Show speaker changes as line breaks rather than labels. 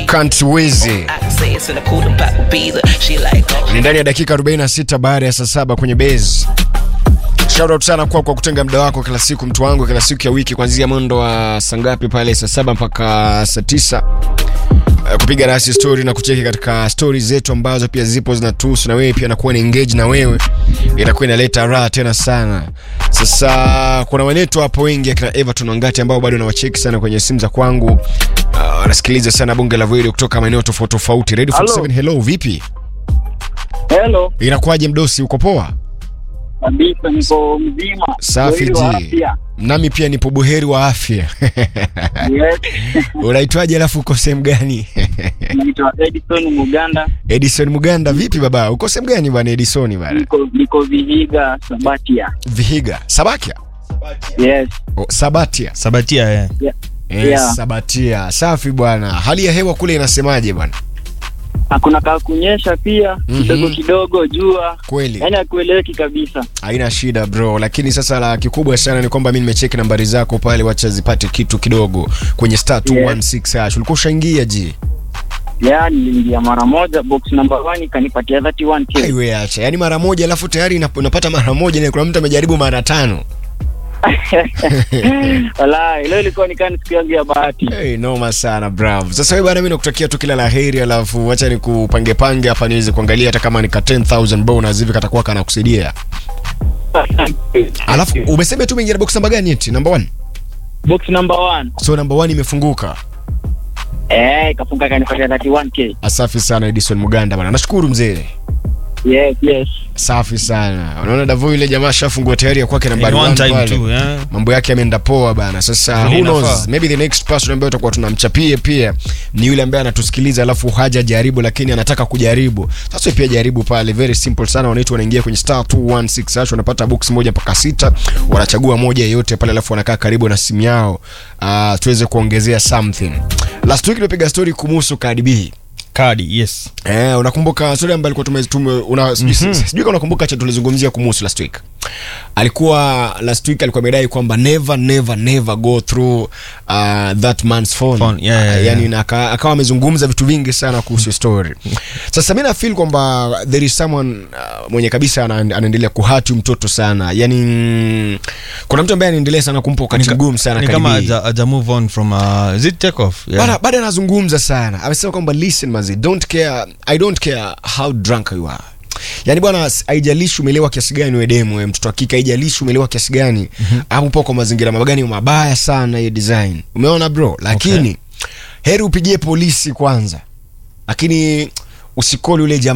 Can't Wizi
I can say it's in the cool and pop pizza. She like, oh,
ni ndani ya dakika 46 baada ya saa saba kwenye base. Shout out sana kwa kwa kutenga muda wako kila siku, mtu wangu, kila siku ya wiki kuanzia mwendo wa saa ngapi pale, saa saba mpaka saa tisa Eh, kupiga nasi story na kucheki katika story zetu ambazo pia zipo zinatuhusu na wewe pia nakuwa ni engage na wewe, itakuwa inaleta raha tena sana. Sasa kuna wanetu hapo wengi akina Everton Wangati ambao bado nawacheki sana kwenye simu za kwangu, Ah, wanasikiliza sana bunge la video kutoka maeneo tofauti tofauti. Radio
Hello.
47 hello, vipi?
Hello,
Inakuwaje mdosi, uko poa?
kabisa niko mzima.
Safi
Buheri wa
ji.
afya.
Nami pia nipo buheri wa afya.
Yes.
Unaitwaje alafu uko sehemu gani?
Naitwa Edison Muganda,
Edison Muganda, vipi baba? Uko sehemu gani bwana Edison bwana?
niko niko Vihiga Sabatia.
Vihiga, Sabakia?
Yes.
Oh, Sabatia.
Sabatia eh.
Yeah.
Eh,
Yeah.
Sabatia. Safi bwana. Hali ya hewa kule inasemaje bwana?
Hakuna kaa kunyesha pia
Mhm.
kidogo kidogo jua.
Kweli.
Yaani hakueleweki kabisa.
Haina shida bro, lakini sasa la kikubwa sana ni kwamba mimi nimecheki nambari zako pale, wacha zipate kitu kidogo kwenye star 216 hash. Ulikuwa ushaingia ji?
Yaani niliingia mara moja box number 1 ikanipatia 31k.
Aiwe acha. Yaani mara moja alafu tayari unap- unapata mara moja na kuna mtu amejaribu mara tano.
Wala, leo ilikuwa ni kani siku yangu ya bahati.
Hey, noma sana bravo. Sasa wewe bwana, mimi nakutakia tu kila la heri, alafu wacha nikupange pange hapa niweze kuangalia hata kama nika 10000 bonus hivi katakuwa kanakusaidia. Alafu umesema tu umeingia box namba gani eti? Number 1.
box number 1.
So number 1 imefunguka.
Eh, ikafunga ikanipatia 31k.
Asafi sana Edison Muganda bwana. Nashukuru mzee.
Yes, yes.
Safi sana. Unaona Davo yule jamaa shafungua tayari ya kwake nambari
In one
1
time
pale.
too, yeah.
Mambo yake yameenda poa bana. Sasa
Vile
who knows?
inafaa.
Maybe the next person ambaye tutakuwa tunamchapie pia ni yule ambaye anatusikiliza alafu haja jaribu lakini anataka kujaribu. Sasa pia jaribu pale, very simple sana. Wanaitwa wanaingia kwenye star 216 hash wanapata box moja mpaka sita, wanachagua moja yoyote pale alafu wanakaa karibu na simu yao. Uh, tuweze kuongezea something. Last week tulipiga story kumuhusu Cardi B.
Kadi, yes.
Eh, unakumbuka story ambayo alikuwa tume, tume una sijui sijui kama unakumbuka cha tulizungumzia kumuhusu last week. Alikuwa last week alikuwa amedai kwamba never never never go through uh, that man's phone.
Phone, yeah, yeah,
Uh, yani
yeah.
na aka- akawa amezungumza vitu vingi sana kuhusu story. Sasa mimi na feel kwamba there is someone uh, mwenye kabisa ana- anaendelea kuhati mtoto sana. Yani mm, kuna mtu ambaye anaendelea sana kumpa wakati mgumu sana
Ni
Cardi
kama
B.
aja, aja move on from uh, is it take off? Yeah.
Bado bado anazungumza sana. Amesema kwamba listen mazi, don't care, I don't care how drunk you are. Yaani bwana s- haijalishi umelewa kiasi gani wewe demu wewe mtoto wa kike haijalishi umelewa kiasi gani hapo upo kwa mazingira magani mabaya sana hiyo design. Umeona bro? Lakini heri upigie polisi kwanza. Lakini usikoli ule jamaa